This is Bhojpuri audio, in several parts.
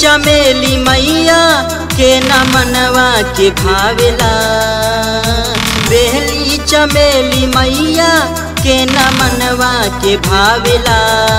चमेली मैया के न मनवा के भावेला बेहली चमेली मैया के न मनवा के भावेला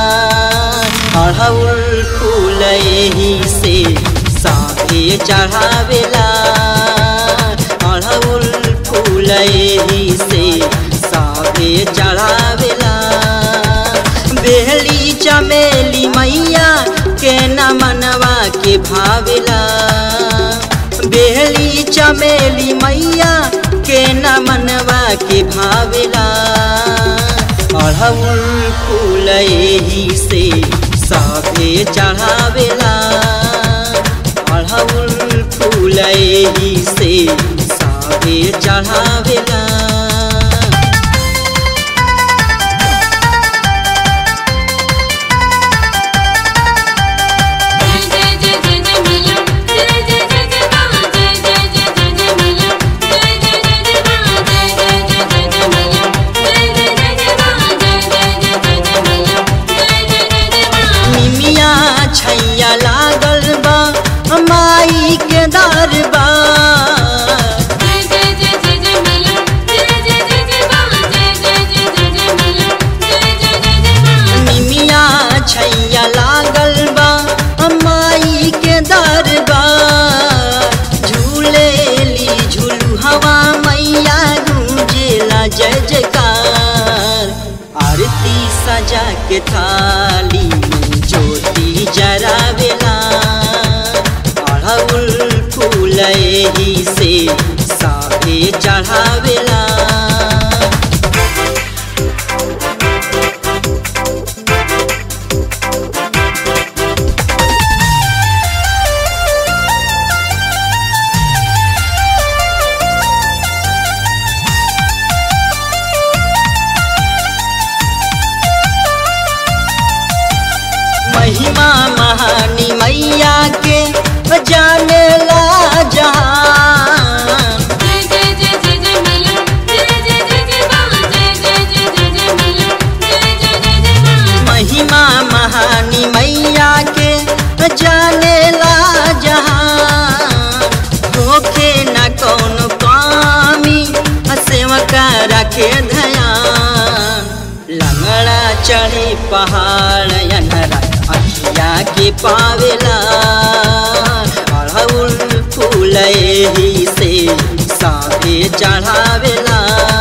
अड़हुल फूल एही से साथे चढ़ावेला अड़हुल फूल एही से साथे चढ़ावेला बेहली चमेली मैया के न मनवा के भावेला बेहली चमेली मैया के न मनवा के भावेला अड़हुल फूल एही से साथे चढ़ावेला अड़हुल फूल एही से साथे चढ़ावेला जय जय जय जय जय मैया जय जय जय जय मां जय जय जय जय जय मैया जय जय जय जय मां जय जय जय जय जय मैया जय जय जय जय मां जय जय जय जय जय मैया जय जय जय जय मां निमिया छैया लागल बा माई के दरबा जय जय जय जय जय मैया जय जय जय जय मां जय जय जय जय जय मैया जय जय जय जय मां निमिया छैया लागल बा माई के दरबा झूलेली झूलू हवा मैया गूंजेला जय जयकार आरती सजा के थाली में ज्योति जरावेला अड़हुल फूल एही से साथे चढ़ावेला महिमा महानी मैया के जाने ला जहान जय जय जय जय जय मैया जय जय जय जय मां जय जय जय जय जय मैया जय जय जय जय मां महिमा महानी मैया के जाने ला जहान होखे न कौन कामी सेवका रखे ध्यान लंगड़ा चढ़े पहाड़ अनरा अखिया के पावेला अड़हुल फूल एही से साथे चढ़ावेला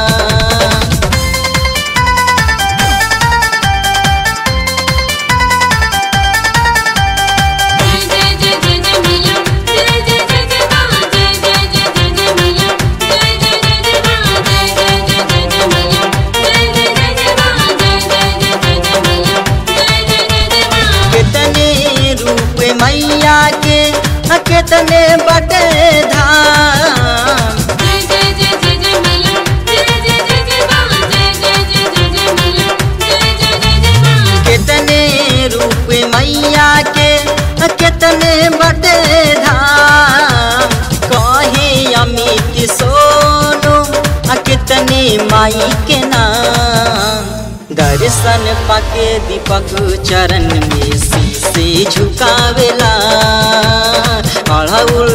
जय जय जय जय जय मैया जय जय जय जय मां जय जय जय जय जय मैया जय जय जय जय मां जय जय जय जय जय मैया जय जय जय जय मां जय जय जय जय जय मैया जय जय जय जय मां कितने रूप मैया के कितने बटे धाम जय जय जय जय जय मैया जय जय जय जय मां जय जय जय जय जय मैया जय जय जय जय मां कितने रूप मैया के कितने बटे धाम कहे अमित सोनो आ कितने माई के नाम दर्शन पाके दीपक चरण में शीशे झुकावेला अड़हुल